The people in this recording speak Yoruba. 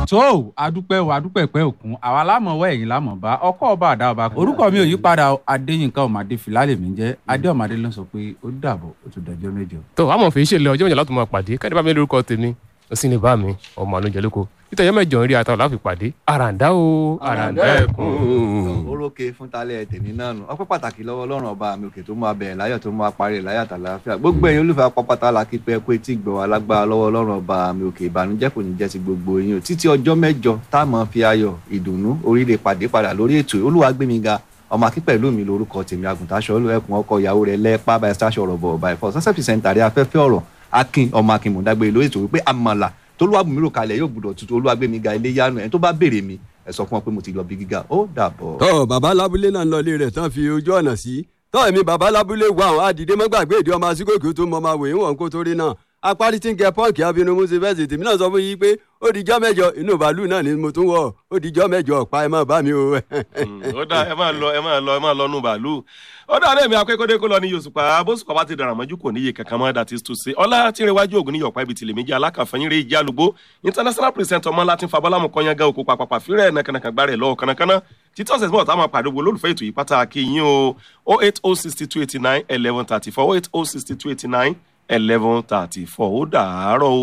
tó adúpẹ́ o adúpẹ́ pẹ́ òkun àwa lámọ̀wọ́ ẹ̀yìn lámọ̀ bá ọkọ̀ ọba àdá ọba orúkọ mi ò yí padà o, adéyínká ọmọdé fìlálẹ̀ mi jẹ́ adé ọmọdé ló sọ pé ó dàbọ̀ ó tún dọjọ́ mẹ́jọ. tó àmọ̀ fi ṣe lẹ ọjọ́ mẹ́jọ láti máa pàdé káde bá mi lórúkọ tèmi ó sì ní bá mi ọmọ àlójẹ lóko títẹ̀ ọjọ́ mẹ́jọ ń rí ata láfi pàdé àràǹdá o àràǹdá ẹ̀kún. orókè fún talẹ tèmi náà nù ọpẹ́ pàtàkì lọ́wọ́ Ọlọ́run ọba mi òkè tó máa bẹ̀rẹ̀ láyọ̀ tó máa parí rẹ̀ láyọ̀ àtàlàáfíà gbogbo ẹ̀yin olùfẹ́ apapata la kí pé kó etí gbọ́ wa lágbára lọ́wọ́ Ọlọ́run ọba mi òkè ìbànújẹ́ kò ní jẹ́ ti gbogbo yín o títí ọjọ́ mẹ́jọ tá a máa fi ayọ̀ ìdùnnú oríire pàdé padà lórí ètò Olúwagbémiga ọmọ akínpẹ̀lú mi lórúkọ tèmi àgùntàṣọ olùẹkùn ọkọ ìyàwó rẹ̀ lẹ́ẹ̀pá báyìí sáṣọ ọ̀rọ̀ bọ̀ báyìí fọ́ sọ́sẹ́ pìsẹ́ntàrí afẹ́fẹ́ ọ̀rọ̀ akin ọmọ akin mọ̀dágbére lórí ètò wípé àmàlà tolúwàbùnmí rò kalẹ̀ yóò gbúdọ̀ tutù Olúwagbémiga ilé yánu ẹni tó bá béèrè mi ẹ sọ fún wọn pé mo ti lọ bí gíga ó dàbọ̀. tọ́ bàbá lábúlé náà ń lọ ilé rẹ̀ tán fi ojú ọ̀nà sí tọ́ èmi bàbá lábúlé wà àwọn àdìdé mọ́gbàgbé ìdí ọmọ asíkòkè tó mọ ọmọ àwòyìn wọn kó torí náà apárí tí ń kẹ pọ́ǹkì abinú mú sí fẹ́sì tèmi náà sọ fún yín pé ó dijọ́ mẹ́jọ inú bàálù náà ni mo tún wọ̀ ó dijọ́ mẹ́jọ ọ̀pá ẹ má bá mi o. ó dá ẹ máa lọ ẹ máa lọ ẹ máa lọ nù bàálù ó dá lẹ́mí akẹ́kọ̀ọ́dé kó lọ ní Yorùbá bóṣùpá bá ti dàrà mọ́jú kò níye kankan mọ́ that is to say ọlá tí ń rewájú ògùn ní yọ̀pá ibi tìlẹ̀ méjì alákànfẹ́yìn rẹ̀ ìjì àlùgbó international president ọmọ láti fabọ́lámù kọ́nyángá òkú pàpàpà fírẹ̀ nàkànàkàn gbárẹ̀ lọ́wọ́ kànàkànà títí ọ̀sẹ̀ tí wọ́n tá máa pàdé wo lólùfẹ́ ètò yìí pàtàkì yín o oh eight oh sixty two eighty nine eleven thirty four oh eight oh sixty two eighty nine eleven thirty four ó dàárọ̀ o.